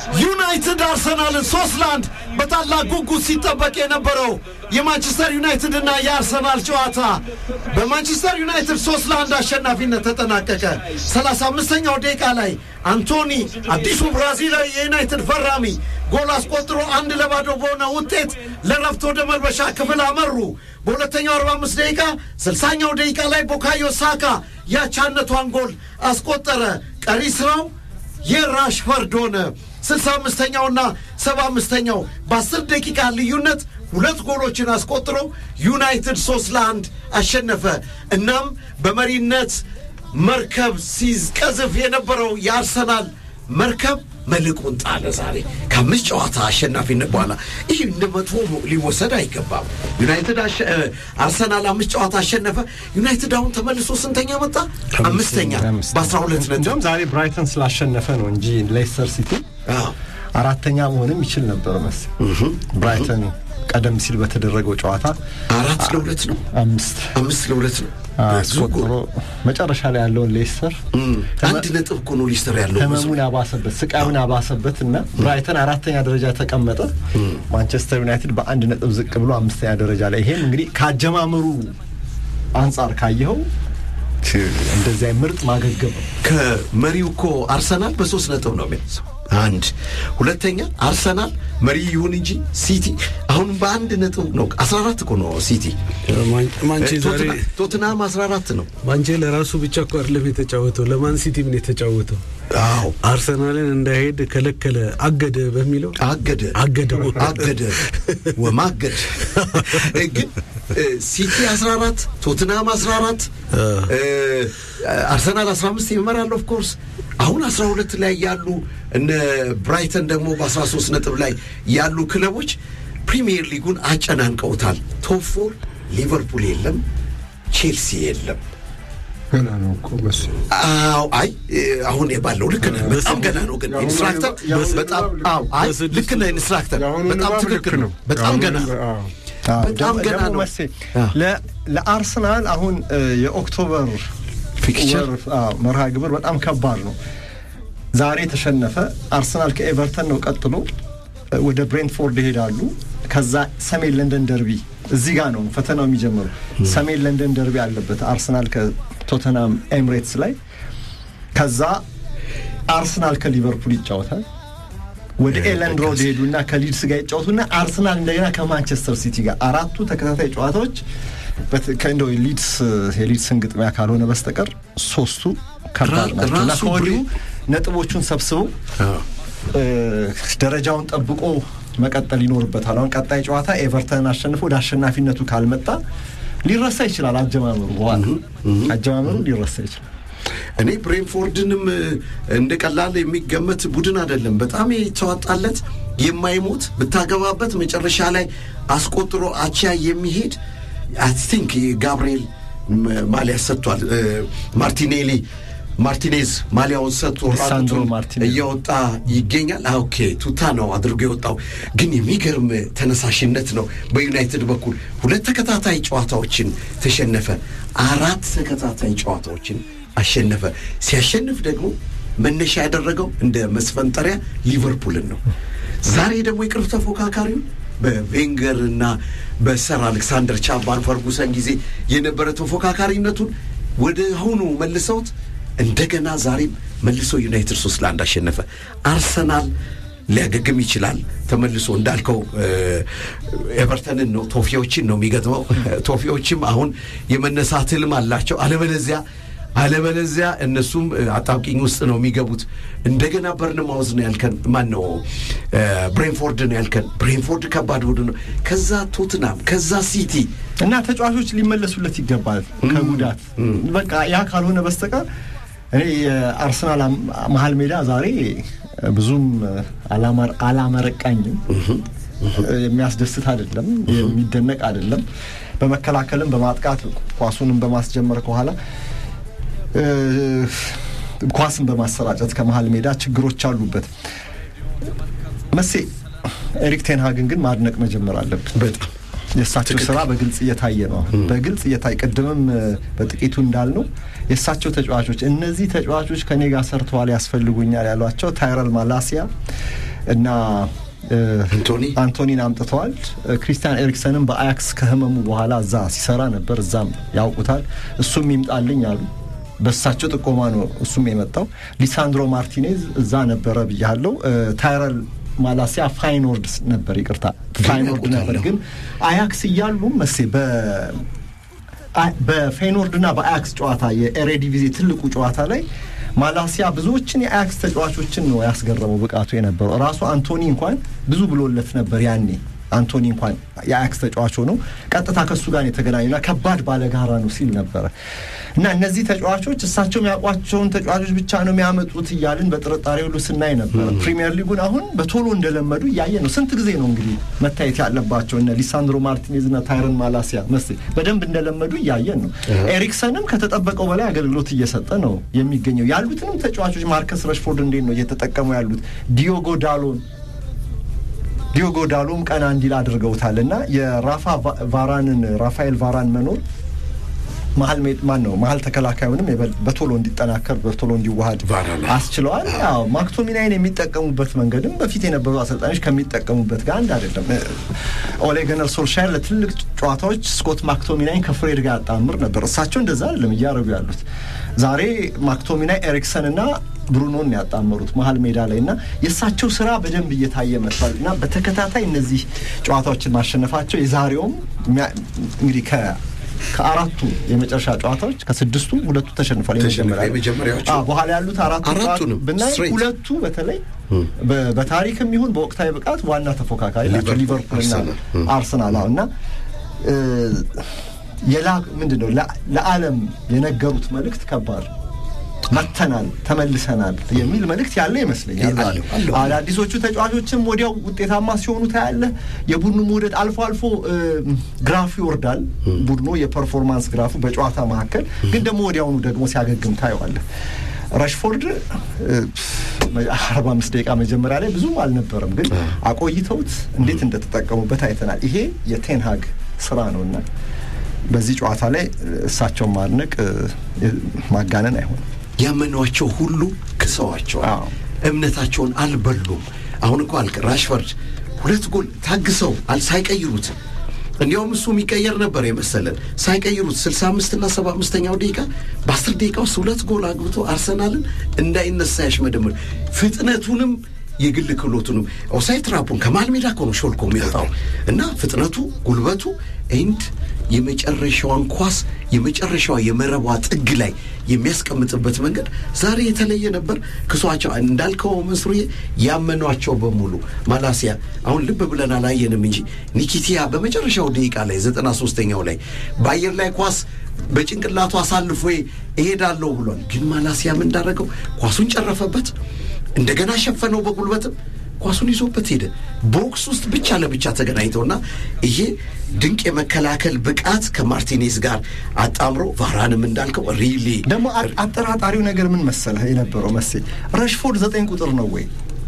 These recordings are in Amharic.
ዩናይትድ አርሰናልን ሶስት ለአንድ በታላቅ ጉጉት ሲጠበቅ የነበረው የማንቸስተር ዩናይትድ እና የአርሰናል ጨዋታ በማንቸስተር ዩናይትድ ሶስት ለአንድ አሸናፊነት ተጠናቀቀ። ሰላሳ አምስተኛው ደቂቃ ላይ አንቶኒ አዲሱ ብራዚላዊ የዩናይትድ ፈራሚ ጎል አስቆጥሮ አንድ ለባዶ በሆነ ውጤት ለረፍት ወደ መልበሻ ክፍል አመሩ። በሁለተኛው 45 ደቂቃ ስልሳኛው ደቂቃ ላይ ቦካዮ ሳካ ያቻነቷን ጎል አስቆጠረ። ቀሪ ስራው የራሽፈርድ ሆነ። ስልሳ አምስተኛውና ሰባ አምስተኛው በአስር ደቂቃ ልዩነት ሁለት ጎሎችን አስቆጥሮ ዩናይትድ ሶስት ለአንድ አሸነፈ። እናም በመሪነት መርከብ ሲቀዝፍ የነበረው የአርሰናል መርከብ መልቁን ጣለ። ዛሬ ከአምስት ጨዋታ አሸናፊነት በኋላ ይህ እንደ መጥፎ ሊወሰድ አይገባም። ዩናይትድ አርሰናል አምስት ጨዋታ አሸነፈ። ዩናይትድ አሁን ተመልሶ ስንተኛ መጣ? አምስተኛ በአስራ ሁለት ነጥብ። እንዲሁም ዛሬ ብራይተን ስላሸነፈ ነው እንጂ ሌስተር ሲቲ አራተኛ መሆንም ይችል ነበር መሰለኝ። ብራይተን ቀደም ሲል በተደረገው ጨዋታ አራት ለሁለት ነው አምስት አምስት ለሁለት ነው አስቆጥሮ መጨረሻ ላይ ያለውን ሌስተር አንድ ነጥብ እኮ ነው ሊስተር ያለው ህመሙን ያባሰበት ስቃዩን ያባሰበት እና ብራይተን አራተኛ ደረጃ ተቀመጠ። ማንቸስተር ዩናይትድ በአንድ ነጥብ ዝቅ ብሎ አምስተኛ ደረጃ ላይ ይሄም እንግዲህ ከአጀማመሩ አንጻር ካየኸው እንደዚያ ምርጥ ማገገም ነው። ከመሪው እኮ አርሰናል በሶስት ነጥብ ነው የሚያንሰው። አንድ ሁለተኛ አርሰናል መሪ ይሁን እንጂ ሲቲ አሁንም በአንድ ነጥብ ነው። አስራ አራት እኮ ነው ሲቲ። ማንቼ ዛሬ ቶትናም አስራ አራት ነው። ማንቼ ለራሱ ብቻ እኮ አይደለም የተጫወተው ለማን ሲቲ ምን የተጫወተው አዎ አርሰናልን እንዳይሄድ ከለከለ፣ አገደ በሚለው አገደ አገደው አገደ ወማገድ ግን ሲቲ 14 ቶትናም 14 አርሰናል 15 ይመራል። ኦፍ ኮርስ አሁን 12 ላይ ያሉ እነ ብራይተን ደግሞ በ13 ነጥብ ላይ ያሉ ክለቦች ፕሪሚየር ሊጉን አጨናንቀውታል። ቶፕ ፎር ሊቨርፑል የለም፣ ቼልሲ የለም። ገና ነው እኮ በስ አዎ አይ አሁን ባለው ልክ ነህ። በጣም ገና ነው ግን ኢንስትራክተር በጣም አዎ አይ ልክ ነህ ኢንስትራክተር በጣም ትክክል ነው። በጣም ገና ነው። በጣም ገና ደግሞ ነው። መሴ ለ- ለአርሰናል አሁን የኦክቶበር ፊክቸር ወር አዎ፣ መርሃ ግብር በጣም ከባድ ነው። ዛሬ ተሸነፈ። አርሰናል ከኤቨርተን ነው ቀጥሎ ወደ ብሬንትፎርድ ይሄዳሉ። ከዛ ሰሜን ለንደን ደርቢ እዚህ ጋር ነው ፈተናው የሚጀምሩ። ሰሜን ለንደን ደርቢ አለበት አርሰናል ከቶተናም ኤምሬትስ ላይ። ከዛ አርሰናል ከሊቨርፑል ይጫወታል። ወደ ኤለንድ ሮድ ሄዱና ከሊድስ ጋር ይጫወቱና አርሰናል እንደገና ከማንቸስተር ሲቲ ጋር አራቱ ተከታታይ ጨዋታዎች በት- ከእንደው ሊድስ የሊድስን ግጥሚያ ካልሆነ በስተቀር ሶስቱ ከባድ ራ- ናቸው እና ራሱ ከወዲሁ ብሬ- ነጥቦቹን ሰብስበው እ፣ ደረጃውን ጠብቆ መቀጠል ይኖርበታል። አሁን ቀጣይ ጨዋታ ኤቨርተንን አሸንፎ ወደ አሸናፊነቱ ካልመጣ ሊረሳ ይችላል። አጀማመሩ በኋላ አጀማመሩ ሊረሳ ይችላል። እኔ ብሬንፎርድንም እ፣ እንደ ቀላል የሚገመት ቡድን አይደለም። በጣም የተዋጣለት የማይሞት ብታገባበት መጨረሻ ላይ አስቆጥሮ አቻ የሚሄድ አይ ቲንክ ጋብርኤል ም- ማሊያ ሰጥቷል። እ፣ ማርቲኔሊ ማርቲኔዝ ማሊያውን ሰጥቶ ሊሳንድሮ ራቁቱን ማርቲኔዝ። እየወጣ ይገኛል። አ፣ ኦኬ ቱታ ነው አድርጎ የወጣው ግን የሚገርም ተነሳሽነት ነው። በዩናይትድ በኩል ሁለት ተከታታይ ጨዋታዎችን ተሸነፈ። አራት ተከታታይ ጨዋታዎችን አሸነፈ። ሲያሸንፍ ደግሞ መነሻ ያደረገው እንደ መስፈንጠሪያ ሊቨርፑልን ነው። ዛሬ ደግሞ የቅርብ ተፎካካሪውን በቬንገር እና በሰር አሌክሳንደር ቻምባር ፈርጉሰን ጊዜ የነበረ ተፎካካሪነቱን ወደ አሁኑ መልሰውት እንደገና ዛሬም መልሶ ዩናይትድ ሶስት ለአንድ አሸነፈ። አርሰናል ሊያገግም ይችላል። ተመልሶ እንዳልከው እ፣ ኤቨርተንን ነው ቶፊዎችን ነው የሚገጥመው። ቶፊዎችም አሁን የመነሳት ህልም አላቸው። አለበለዚያ አለበለዚያ እነሱም እ፣ አጣብቂኝ ውስጥ ነው የሚገቡት። እንደገና በርንማውዝ ነው ያልከን፣ ማን ነው እ፣ ብሬንፎርድ ነው ያልከን። ብሬንፎርድ ከባድ ቡድን ነው። ከዛ ቶትናም፣ ከዛ ሲቲ እና ተጫዋቾች ሊመለሱለት ይገባል ከጉዳት በቃ ያ ካልሆነ በስተቀር እኔ የአርሰናል አም- መሀል ሜዳ ዛሬ ብዙም አላማ- አላመረቃኝም። የሚያስደስት አይደለም፣ የሚደነቅ አይደለም። በመከላከልም በማጥቃት ኳሱንም በማስጀመር ከኋላ እ፣ ኳስን በማሰራጨት ከመሀል ሜዳ ችግሮች አሉበት። መሴ ኤሪክ ቴንሃግን ግን ማድነቅ መጀመር አለብን። በጣም የእሳቸው ስራ በግልጽ እየታየ ነው። አሁን በግልጽ እየታየ ቅድምም እ፣ በጥቂቱ እንዳልነው የእሳቸው ተጫዋቾች እነዚህ ተጫዋቾች ከኔ ጋር ሰርተዋል ያስፈልጉኛል ያሏቸው ታይረል ማላሲያ፣ እና እ፣ አንቶኒ አንቶኒን አምጥተዋል። እ፣ ክሪስቲያን ኤሪክሰንም በአያክስ ከህመሙ በኋላ እዛ ሲሰራ ነበር። እዛም ያውቁታል። እሱም ይምጣልኝ አሉ። በእሳቸው ጥቆማ ነው እሱም የመጣው። ሊሳንድሮ ማርቲኔዝ እዛ ነበረ ብያለው። ታይረል ማላሲያ ፋይኖርድ ነበር፣ ይቅርታ ፋይኖርድ ነበር። ግን አያክስ እያሉ መሴ በ አ- በፌኖርድና በአያክስ ጨዋታ የኤሬዲቪዜ ትልቁ ጨዋታ ላይ ማላሲያ ብዙዎችን የአያክስ ተጫዋቾችን ነው ያስገረመው ብቃቱ የነበረው። ራሱ አንቶኒ እንኳን ብዙ ብሎለት ነበር ያኔ። አንቶኒ እንኳን የአያክስ ተጫዋች ሆነው ቀጥታ ከእሱ ጋር የተገናኙና ከባድ ባለጋራ ነው ሲል ነበረ እና እነዚህ ተጫዋቾች እሳቸው የሚያውቋቸውን ተጫዋቾች ብቻ ነው የሚያመጡት እያልን በጥርጣሬ ሁሉ ስናይ ነበረ። ፕሪሚየር ሊጉን አሁን በቶሎ እንደለመዱ እያየ ነው። ስንት ጊዜ ነው እንግዲህ መታየት ያለባቸው እነ ሊሳንድሮ ማርቲኔዝ እና ታይረን ማላሲያ መስ በደንብ እንደለመዱ እያየን ነው። ኤሪክሰንም ከተጠበቀው በላይ አገልግሎት እየሰጠ ነው የሚገኘው። ያሉትንም ተጫዋቾች ማርከስ ረሽፎርድ እንዴት ነው እየተጠቀሙ ያሉት? ዲዮጎ ዳሎን ዲዮጎ ዳሎም ቀና እንዲል አድርገውታል እና የራፋ ቫ- ቫራንን ራፋኤል ቫራን መኖር መሀል ሜድ ማን ነው መሀል ተከላካዩንም የበል- በቶሎ እንዲጠናከር በቶሎ እንዲዋሃድ ቫራን አስችለዋል። ያው ማክቶሚናይን የሚጠቀሙበት መንገድም በፊት የነበሩ አሰልጣኞች ከሚጠቀሙበት ጋር አንድ አይደለም። እ፣ ኦሌ ገነር ሶልሻየር ለትልቅ ጨዋታዎች ስኮት ማክቶሚናይን ከፍሬድ ጋር ያጣምር ነበር። እሳቸው እንደዛ አይደለም እያደረጉ ያሉት። ዛሬ ማክቶሚናይ ኤሪክሰን እና ብሩኖን ነው ያጣመሩት መሀል ሜዳ ላይ እና የእሳቸው ስራ በደንብ እየታየ መጥቷል እና በተከታታይ እነዚህ ጨዋታዎችን ማሸነፋቸው የዛሬውም የሚያ- እንግዲህ ከ ከአራቱ የመጨረሻ ጨዋታዎች ከስድስቱ ሁለቱ ተሸንፏል። ተሸንፏል። የመጀመሪያዎቹ አዎ፣ በኋላ ያሉት አራቱ አራቱንም ጨዋታ ብናይ straight። ሁለቱ በተለይ በ- በታሪክም ይሁን በወቅታዊ ብቃት ዋና ተፎካካሪ ናቸው ሊቨርፑል፣ ሊቨርፑልና አርሰናል። አርሰናል አዎ። እና እ፣ የላ ምንድን ነው ለ- ለዓለም የነገሩት መልእክት ከባድ ነው። መተናል ተመልሰናል የሚል መልእክት ያለ ይመስለኛል። አለው፣ አለው። አዳዲሶቹ ተጫዋቾችም ወዲያው ውጤታማ ሲሆኑ ታያለህ። የቡድኑ መውደድ አልፎ አልፎ እ፣ ግራፉ ይወርዳል። ቡድኑ የፐርፎርማንስ ግራፉ በጨዋታ መካከል ግን ደግሞ ወዲያውኑ ደግሞ ሲያገግም ታየዋለህ። ረሽፎርድ አርባ አምስት ደቂቃ መጀመሪያ ላይ ብዙም አልነበረም፣ ግን አቆይተውት እንዴት እንደተጠቀሙበት አይተናል። ይሄ የቴንሃግ ስራ ነው እና በዚህ ጨዋታ ላይ እሳቸውን ማድነቅ እ፣ ማጋነን አይሆንም። ያመኗቸው ሁሉ ክሰዋቸዋል። አዎ። እምነታቸውን አልበሉም። አሁን እኮ አልክ ራሽፈርድ ሁለት ጎል ታግሰው አል ሳይቀይሩት እንዲያውም እሱ የሚቀየር ነበር የመሰለን ሳይቀይሩት 65 እና 75ኛው ደቂቃ በ10 ደቂቃ ውስጥ ሁለት ጎል አግብቶ አርሰናልን እንዳይነሳ ያሽመደምር ፍጥነቱንም የግል ክህሎቱንም ኦሳይድ ትራፑን ከመሃል ሜዳ እኮ ነው ሾልኮ የሚወጣው እና ፍጥነቱ ጉልበቱ ኤንድ የመጨረሻዋን ኳስ የመጨረሻዋ የመረቧ ጥግ ላይ የሚያስቀምጥበት መንገድ ዛሬ የተለየ ነበር። ክሷቸው እንዳልከው መስሩዬ ያመኗቸው በሙሉ ማላሲያ አሁን ልብ ብለን አላየንም እንጂ ኒኪቲያ በመጨረሻው ደቂቃ ላይ ዘጠና ሶስተኛው ላይ በአየር ላይ ኳስ በጭንቅላቱ አሳልፎ እሄዳለሁ ብሏል። ግን ማላሲያ ምን እንዳደረገው ኳሱን ጨረፈበት፣ እንደገና ሸፈነው በጉልበትም ኳሱን ይዞበት ሄደ። ቦክስ ውስጥ ብቻ ለብቻ ተገናኝተውና ይሄ ድንቅ የመከላከል ብቃት ከማርቲኔዝ ጋር አጣምሮ ቫራንም እንዳልከው ሪሊ ደግሞ አ- አጠራጣሪው ነገር ምን መሰለህ የነበረው መሴ ረሽፎርድ ዘጠኝ ቁጥር ነው ወይ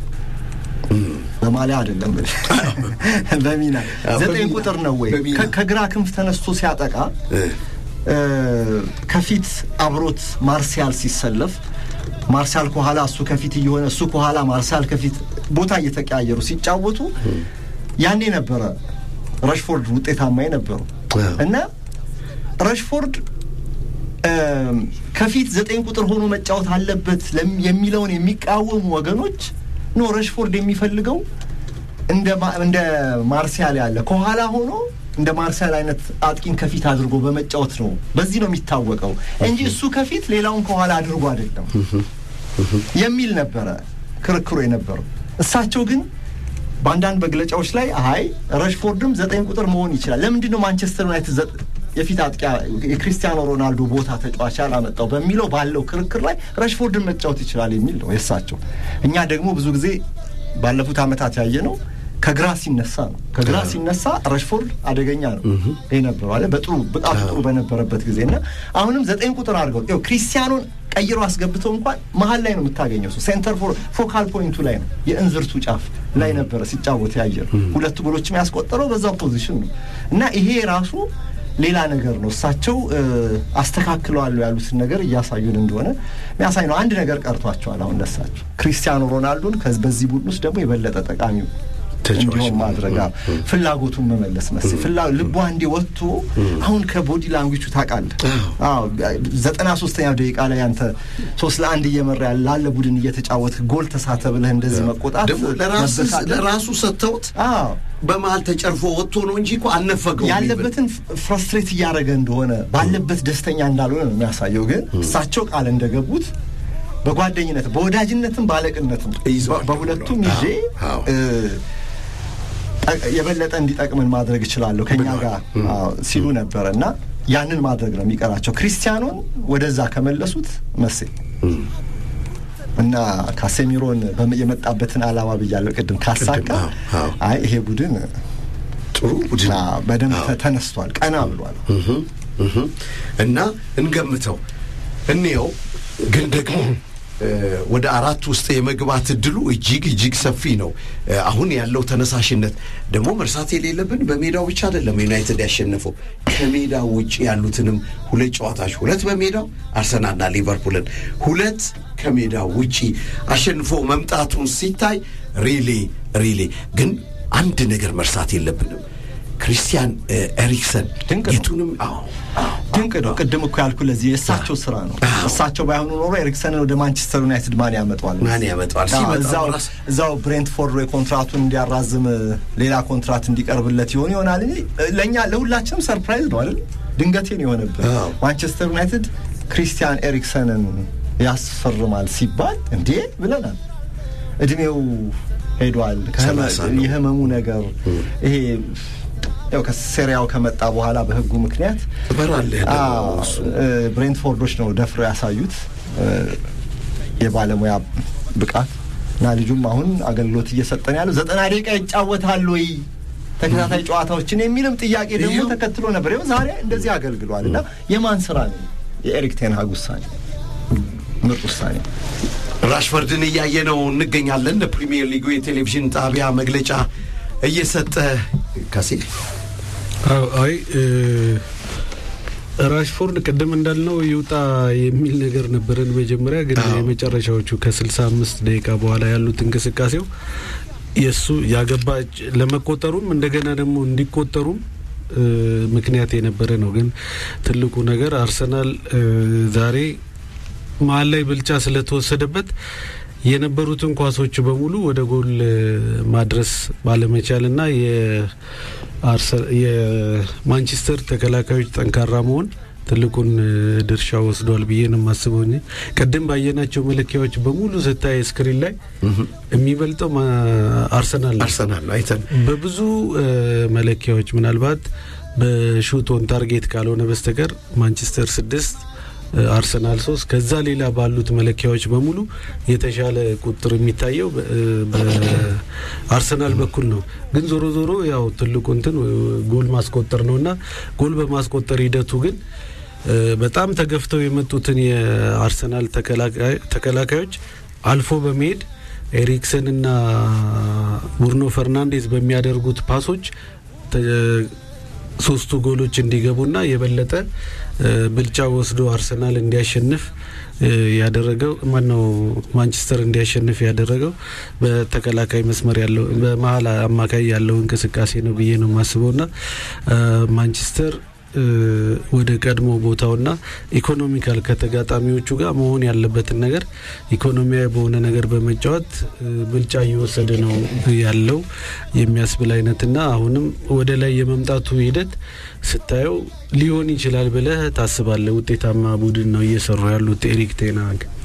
በማሊያ አይደለም ብለህ በሚና አዎ፣ ዘጠኝ በሚና፣ ቁጥር ነው ወይ በሚና። ከ- ከግራ ክንፍ ተነስቶ ሲያጠቃ እ፣ ከፊት አብሮት ማርሲያል ሲሰለፍ ማርሲያል ከኋላ እሱ ከፊት እየሆነ እሱ ከኋላ ማርሲያል ከፊት ቦታ እየተቀያየሩ ሲጫወቱ ያኔ ነበረ ረሽፎርድ ውጤታማ የነበረው አዎ። እና ረሽፎርድ እም፣ ከፊት ዘጠኝ ቁጥር ሆኖ መጫወት አለበት ለም- የሚለውን የሚቃወሙ ወገኖች ኖ ረሽፎርድ የሚፈልገው እንደ ማ- እንደ ማርሲያል ያለ ከኋላ ሆኖ እንደ ማርሲያል አይነት አጥቂን ከፊት አድርጎ በመጫወት ነው። በዚህ ነው የሚታወቀው እንጂ እሱ ከፊት ሌላውን ከኋላ አድርጎ አይደለም የሚል ነበረ ክርክሩ የነበረው። እሳቸው ግን በአንዳንድ መግለጫዎች ላይ አይ ረሽፎርድም ዘጠኝ ቁጥር መሆን ይችላል፣ ለምንድን ነው ማንቸስተር ዩናይትድ ዘ- የፊት አጥቂያ የክሪስቲያኖ ሮናልዶ ቦታ ተጫዋች ያላመጣው በሚለው ባለው ክርክር ላይ ረሽፎርድን መጫወት ይችላል የሚል ነው የእሳቸው። እኛ ደግሞ ብዙ ጊዜ ባለፉት ዓመታት ያየ ነው ከግራ ሲነሳ ነው። ከግራ ሲነሳ ረሽፎርድ አደገኛ ነው ይህ ነበሩ አለ በጥሩ ብቃቱ ጥሩ በነበረበት ጊዜ እና አሁንም ዘጠኝ ቁጥር አድርገው ይኸው ክሪስቲያኖን ቀይሮ አስገብተው እንኳን መሀል ላይ ነው የምታገኘው። ሰው ሴንተር ፎር ፎካል ፖይንቱ ላይ ነው የእንዝርቱ ጫፍ ላይ ነበረ ሲጫወት ያየ ነው። ሁለት ጎሎችም ያስቆጠረው በዛው ፖዚሽን ነው እና ይሄ ራሱ ሌላ ነገር ነው። እሳቸው አስተካክለዋለሁ ያሉትን ነገር እያሳዩን እንደሆነ የሚያሳይ ነው። አንድ ነገር ቀርቷቸዋል። አሁን ለሳቸው ክሪስቲያኖ ሮናልዶን በዚህ ቡድን ውስጥ ደግሞ የበለጠ ጠቃሚ እንዲሆን ማድረግ ፍላጎቱን መመለስ መሰለኝ። ፍላ ልቧ እንዲ ወጥቶ አሁን ከቦዲ ላንጉቹ ታውቃለህ። ዘጠና ሶስተኛው ደቂቃ ላይ አንተ ሶስት ለአንድ እየመራ ላለ ቡድን እየተጫወት ጎል ተሳተ ብለህ እንደዚህ መቆጣት ደግሞ ለራሱ ሰጥተውት በመሀል ተጨርፎ ወጥቶ ነው እንጂ እኮ አልነፈገው ያለበትን ፍራስትሬት እያደረገ እንደሆነ ባለበት ደስተኛ እንዳልሆነ ነው የሚያሳየው። ግን እሳቸው ቃል እንደገቡት በጓደኝነት በወዳጅነትም ባለቅነትም በሁለቱም ይዤ የበለጠ እንዲጠቅምን ማድረግ እችላለሁ ከኛ ጋር ሲሉ ነበረ እና ያንን ማድረግ ነው የሚቀራቸው። ክሪስቲያኖን ወደዛ ከመለሱት መሴ እና ካሴሚሮን የመጣበትን አላማ ብያለሁ ቅድም ካሳካ፣ አይ ይሄ ቡድን ጥሩ ቡድን በደንብ ተነስቷል፣ ቀና ብሏል እና እንገምተው እንየው ግን ደግሞ ወደ አራት ውስጥ የመግባት እድሉ እጅግ እጅግ ሰፊ ነው። አሁን ያለው ተነሳሽነት ደግሞ መርሳት የሌለብን በሜዳው ብቻ አይደለም ዩናይትድ ያሸነፈው ከሜዳው ውጭ ያሉትንም ሁለት ጨዋታዎች ሁለት በሜዳው አርሰናልና ሊቨርፑልን ሁለት ከሜዳው ውጪ አሸንፎ መምጣቱን ሲታይ ሪሌ ሪሌ ግን አንድ ነገር መርሳት የለብንም። ክሪስቲያን ኤሪክሰን ድንቅ ነው። የቱንም ድንቅ ነው። ቅድም እኮ ያልኩ ለዚህ የእሳቸው ስራ ነው። እሳቸው ባይሆኑ ኖሮ ኤሪክሰንን ወደ ማንቸስተር ዩናይትድ ማን ያመጣዋል? ማን ያመጣዋል? አዎ፣ ሲመጣ እዛው ራስ እዛው ብሬንትፎርድ ወይ ኮንትራቱን እንዲያራዝም ሌላ ኮንትራት እንዲቀርብለት ይሆን ይሆናል እንጂ ለእኛ ለሁላችንም ሰርፕራይዝ ነው አይደል? ድንገቴ ነው የሆነብን። አዎ። ማንቸስተር ዩናይትድ ክሪስቲያን ኤሪክሰንን ያስፈርማል ሲባል እንዴ ብለናል። እድሜው ሄዷል። ከህመ- ሰላሳ ነው። የህመሙ ነገር ይሄ ያው ከሴሪያው ከመጣ በኋላ በህጉ ምክንያት ትበራለህ ደግሞ አዎ፣ እሱ። እ፣ ብሬንትፎርዶች ነው ደፍረው ያሳዩት እ፣ የባለሙያ ብቃት እና ልጁም አሁን አገልግሎት እየሰጠን ያለው ዘጠና ደቂቃ ይጫወታል ወይ ተከታታይ ጨዋታዎችን የሚልም ጥያቄ ደግሞ ይኸው። ተከትሎ ነበር። ይኸው ዛሬ እንደዚህ አገልግሏል እና የማን ስራ ነው? የኤሪክ ቴንሃግ ውሳኔ፣ ምርጥ ውሳኔ። ራሽፈርድን እያየ ነው እንገኛለን። ለፕሪሚየር ሊጉ የቴሌቪዥን ጣቢያ መግለጫ እየሰጠ ከሴ አዎ፣ አይ እ፣ ራሽፎርድ ቅድም እንዳልነው ይውጣ የሚል ነገር ነበረን መጀመሪያ። ግን አዎ። የመጨረሻዎቹ ከስልሳ አምስት ደቂቃ በኋላ ያሉት እንቅስቃሴው የእሱ ያገባ ለመቆጠሩም እንደገና ደግሞ እንዲቆጠሩም እ፣ ምክንያት የነበረ ነው። ግን ትልቁ ነገር አርሰናል እ፣ ዛሬ መሀል ላይ ብልጫ ስለተወሰደበት የነበሩትን ኳሶች በሙሉ ወደ ጎል እ፣ ማድረስ ባለመቻልና የአርሰ- የማንቸስተር ተከላካዮች ጠንካራ መሆን ትልቁን እ፣ ድርሻ ወስዷል ብዬ ነው የማስበው። እንጂ ቅድም ባየናቸው መለኪያዎች በሙሉ ስታይ ስክሪን ላይ የሚበልጠው ማ- አርሰናል ነው። አርሰናል ነው አይተን በብዙ እ፣ መለኪያዎች ምናልባት በሹት ኦን ታርጌት ካልሆነ በስተቀር ማንቸስተር ስድስት እ፣ አርሰናል ሶስት ከዛ ሌላ ባሉት መለኪያዎች በሙሉ የተሻለ ቁጥር የሚታየው በ- እ፣ በአርሰናል በኩል ነው። ግን ዞሮ ዞሮ ያው ትልቁ እንትን እ፣ ጎል ማስቆጠር ነው እና ጎል በማስቆጠር ሂደቱ ግን እ፣ በጣም ተገፍተው የመጡትን የአርሰናል ተከላካይ- ተከላካዮች አልፎ በመሄድ ኤሪክሰን እና ቡርኖ ፈርናንዴዝ በሚያደርጉት ፓሶች ተ- ሶስቱ ጎሎች እንዲገቡና የበለጠ እ፣ ብልጫ ወስዶ አርሰናል እንዲያሸንፍ እ፣ ያደረገው ማነው ማንቸስተር እንዲያሸንፍ ያደረገው በተከላካይ መስመር ያለው በመሀል አማካይ ያለው እንቅስቃሴ ነው ብዬ ነው የማስበውና እ፣ ማንቸስተር እ፣ ወደ ቀድሞ ቦታውና ኢኮኖሚካል ከተጋጣሚዎቹ ጋር መሆን ያለበትን ነገር ኢኮኖሚያዊ በሆነ ነገር በመጫወት እ፣ ብልጫ እየወሰደ ነው ያለው የሚያስብል አይነትና አሁንም ወደ ላይ የመምጣቱ ሂደት ስታየው ሊሆን ይችላል ብለህ ታስባለህ። ውጤታማ ቡድን ነው እየሰሩ ያሉት ኤሪክ ቴናግ